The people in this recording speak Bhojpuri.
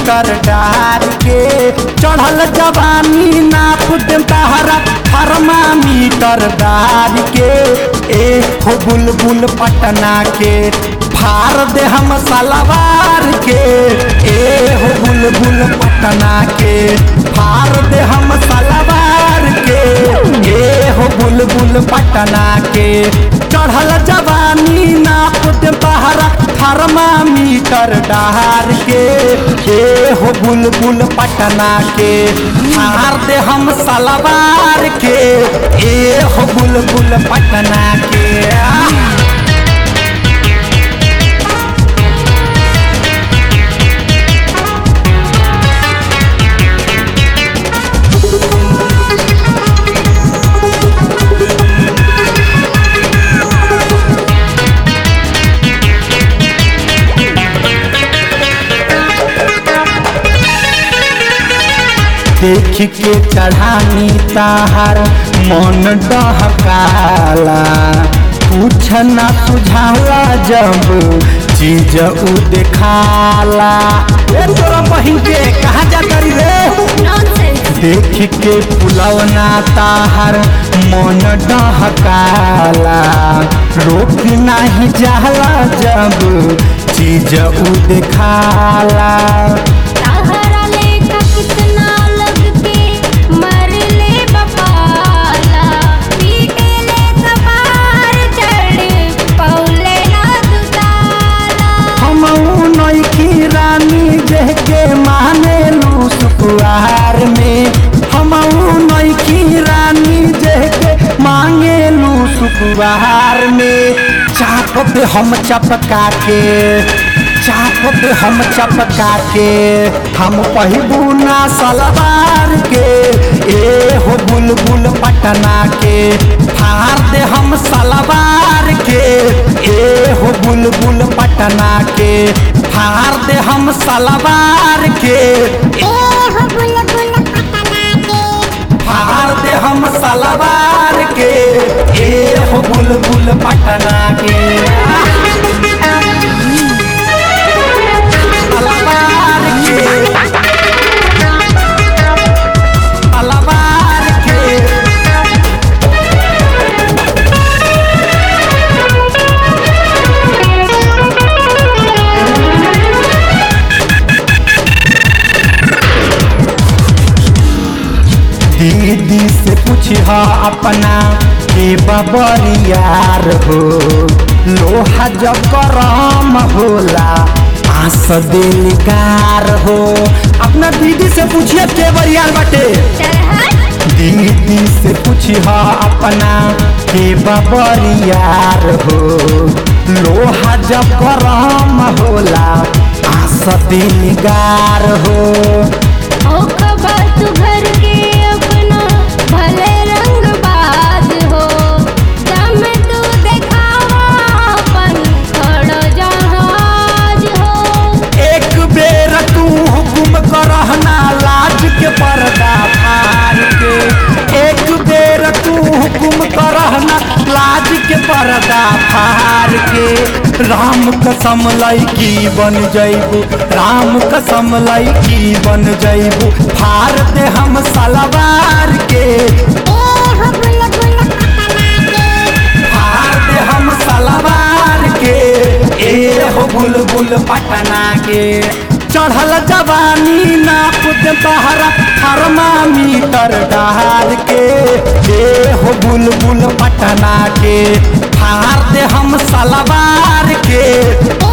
मीटर डार के चढ़ल जवानी नाप दे तहरा थर्मामीटर डार के ए हो बुलबुल पटना के फार दे हम सलवार के ए हो बुलबुल पटना के फार दे हम सलवार के ए हो बुलबुल पटना के चढ़ल जवानी नाप दे बहरा थर्मामीटर डहार के ए हो बुलबुल पटना के फार दे हम सलवार के ए हो बुलबुल पटना के आ देख के चढ़ानी ताहर मन डहकाला कुछ न सुझाला जब चीज उ देखाला ए तोरा बहिन के कहा जा करी रे नॉनसेंस देख के पुलवना ताहर मन डहकाला रोक नाही जाला जब चीज उ देखाला ताहरा लेखा कितना लग के मर ले बपाला पीटे ले कपार चढ़ पौले ना दुताला हम नैकी रानी देह के माने लू सुकुआर में हम नैकी रानी देह के मांगे लू सुकुआर में चाप पे हम चपका के चाप पे हम चपका के हम पहिबू ना सलवार के ए हो बुलबुल पटना के फार दे हम सलवार के ए हो बुलबुल पटना के फार दे हम सलवार के ए हो बुलबुल पटना के फार दे हम सलवार के ए हो बुलबुल पटना के सलवार के सलवार के दीदी से पूछा अपना के बबरियार हो लोहा जब करम होला आस दिलकार हो अपना दीदी से पूछिए के बरियार बाटे चल हट दीदी से पूछा अपना के बबरियार हो लोहा जब करम होला आस दिलकार हो ओ खबर तू घर के अपना भले रंग बाज हो दम तू देखावा अपन खड़ो जहाज हो एक बेर तू हुकुम करहना लाज के पर्दा फाड़ के एक बेर तू हुकुम करहना लाज के पर्दा फाड़ के राम कसम लैकी बन जैबू राम कसम लैकी बन जैबू फाड़ दे हम सलवार के ए हो बुलबुल पटना के फाड़ दे हम सलवार के ए हो बुलबुल पटना के चढ़ल जवानी नाप दे बहरा थर्मामीटर डाल के ए हो बुलबुल पटना के फाड़ दे हम सलवार के ए